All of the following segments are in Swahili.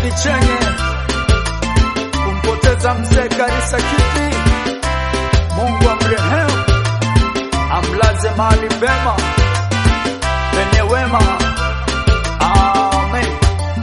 kiti chenye kumpoteza mzee Karisa Kiti. Mungu amrehemu, amlaze mahali pema penye wema. Amen.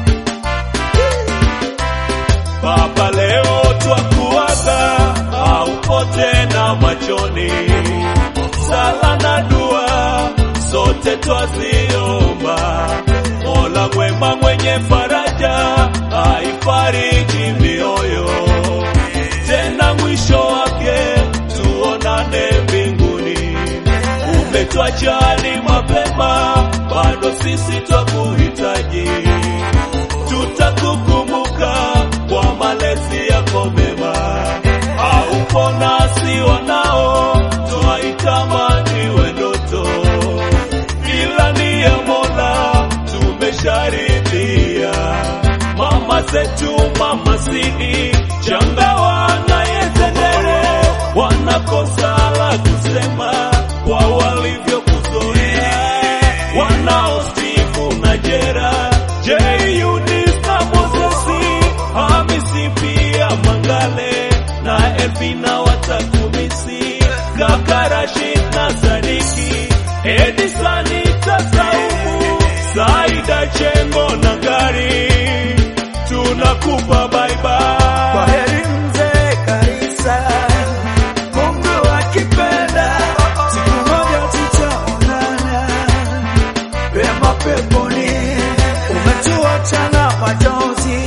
Baba, leo twakuaga, haupo tena machoni. Sala na dua zote twaziomba, Mola mwema mwenye faraja aifariji mioyo, tena mwisho wake tuonane mbinguni. Umetwajali mapema, bado sisi twakuhitaji tutakukumbuka kwa malezi yako mema. Haupo nasi wanao, twaitamani we ndoto, ila ni ya Mola tumesharidhia. Mama zetu mama sidi changawa na yetendere wanakosa la kusema kwa walivyokuzoea wanao Steve na Jera J Eunice na Mosesi Hamisi pia Mangale na Elvina watakumisi kaka Rashid na Sadiki Edisani Tasaumu Saida Chengo na Gari tunakupa bye Kwa bye heri mzee Karisa, Mungu akipenda, siku moja tutaonana pema peponi. Umetuacha na machozi,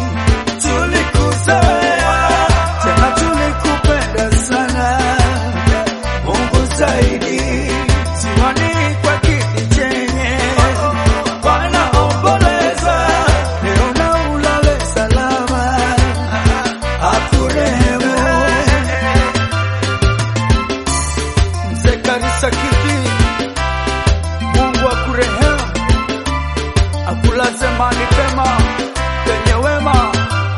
tulikuzoea tena tulikupenda sana. Mungu zaidi, siwani kwa kiti chenye wanaomboleza leo na ulale salama, akurehemu mzee Karisa Kiti. Mungu akurehemu, akulaze mahali pema penye wema.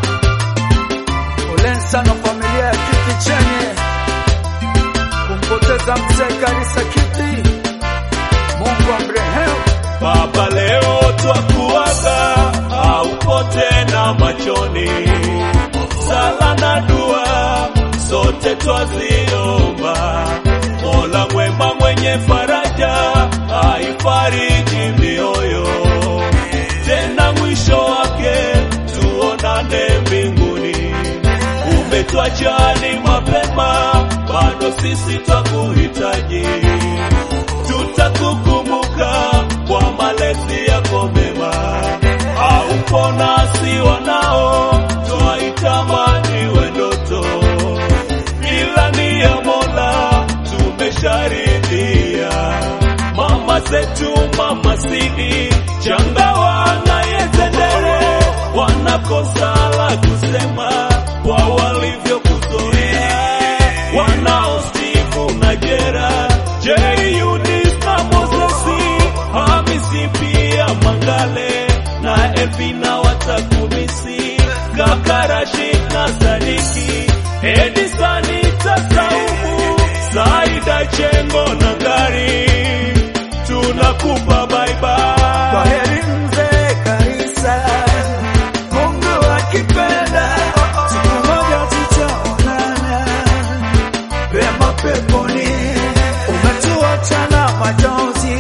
Poleni sana familia ya kiti chenye kumpoteza mzee Karisa Kiti. Mungu amrehemu. Baba, leo twakuaga, haupo tena machoni. Sala na dua zote twaziomba, Mola mwema mwenye faraja aifariji mioyo, tena mwisho wake tuonane mbinguni. Umetwajali mapema, bado sisi twakuhitaji tutakukumbuka kwa malezi yako mema. Haupo nasi wanao, twaitamani we ndoto, ila ni ya Mola tumesharidhia. Mama zetu mama sidi changawa na yetendere wanakosa la kusema kwa walivyokuzoea wanao Steve na Jera J Eunice na Mosesi Hamisi pia Mangale na Elvina watakumisi kaka Rashid na Sadiki Edisani Tasaumu Saida Chengo na Ngari tunakupa bye Kwa bye heri mzee Karisa, Mungu akipenda, siku moja tutaonana pema peponi. Umetuacha na machozi,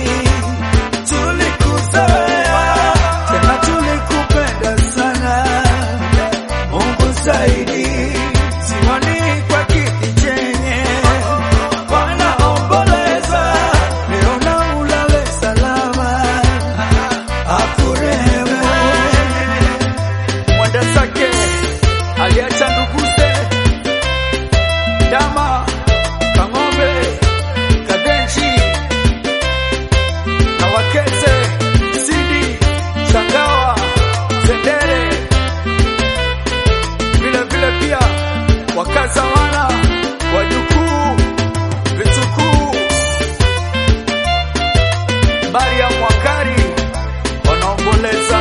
tulikuzoea tena tulikupenda sana. Mungu zaidi, siwani kwa kiti chenye wanaomboleza leo na ulale salama, akurehemu. Mwenda zake aliacha nduguze Dama, Kang'ombe, Kadenji na Wakeze, Sidi, Shangawa, Sendere, vile vile pia wakaza wana wajukuu, vitukuu, Maria Mwakari wanaomboleza.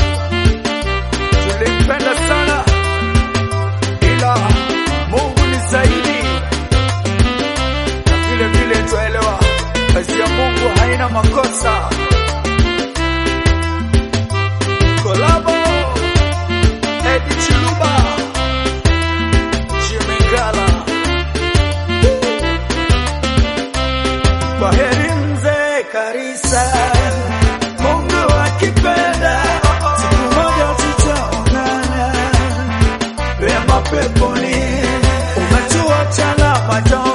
Tulimpenda sana ila Mungu ni zaidi, na vile vile twaelewa kazi ya Mungu haina makosa. Kolabo Garissa. Mungu akipenda, siku moja tutaonana pema peponi. Umetuacha na majonzi